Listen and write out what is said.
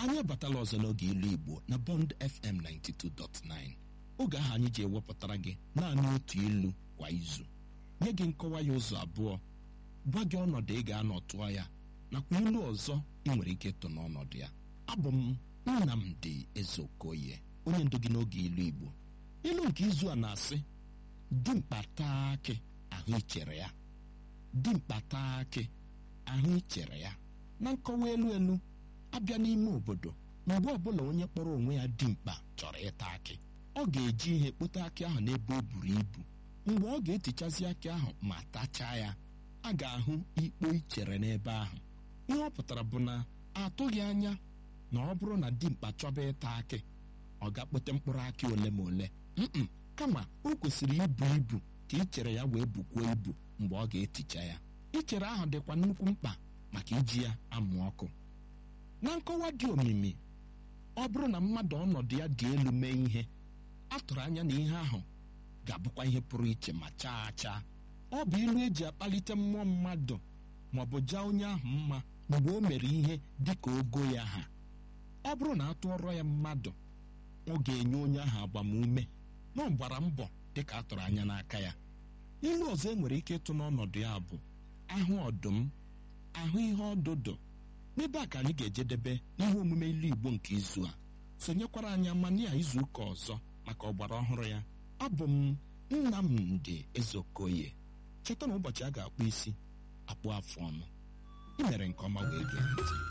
anyị abatala ọzọ n'oge ilu igbo na bond fm 92.9 oge ahụ anyị ji ewepụtara gị naanị otu ilu kwa izu nye gị nkọwa ya ụzọ abụọ gwa gị ọnọdụ ị ga-anọ tụọ ya nakwa ilu ọzọ ị nwere ike ịtụ n'ọnọdụ ya abụ m nnamdi ezeokoye onye ndu gị n'oge ilu igbo ilu nke izu a na-asị dimkpa taa akị ahụ ichere ya dimkpa taa akị ahụ ichere ya na nkọwa elu elu abịa n'ime obodo mgbe ọbụla onye kpọrọ onwe ya dimkpa chọrọ ịta akị ọ ga-eji ihe kpote akị ahụ n'ebe o buru ibu mgbe ọ ga-etichazi akị ahụ ma tachaa ya a ga-ahụ ikpo ichere n'ebe ahụ ihe ọ pụtara bụ na atụghị anya na ọ bụrụ na dimkpa chọba ịta akị ọ ga-akpote mkpụrụ akị ole ma ole mm kama o kwesịrị ibu ibu ka ichere ya wee bukwuo ibu mgbe ọ ga-eticha ya ichere ahụ dịkwa nnukwu mkpa maka iji ya amụ ọkụ na nkọwa dị omimi ọ bụrụ na mmadụ ọnọdụ ya dị elu mee ihe a tụrụ anya na ihe ahụ ga-abụkwa ihe pụrụ iche ma chaa chaa ọ bụ ilu eji akpalite mmụọ mmadụ ma ọ bụ jaa onye ahụ mma mgbe o mere ihe dị ka ogo ya ha ọ bụrụ na atụọrọ ya mmadụ ọ ga-enye onye ahụ agbamume na ọ gbara mbọ dị ka a tụrụ anya n'aka ya ilu ọzọ e nwere ike ịtụ n'ọnọdụ ya bụ ahụ ọdụm ahụ ihe ọdụdụ n'ebe a ka anyị ga-ejedebe n'ihe omume ilu igbo nke izu a sonyekwara anyị amania izu ụka ọzọ maka ọgbara ọhụrụ ya abụ m nnamdị ezeokoye cheta na ụbọchị a ga-akpụ isi akpụ afụ ọnụ ị mere nke ọma wee gee ntị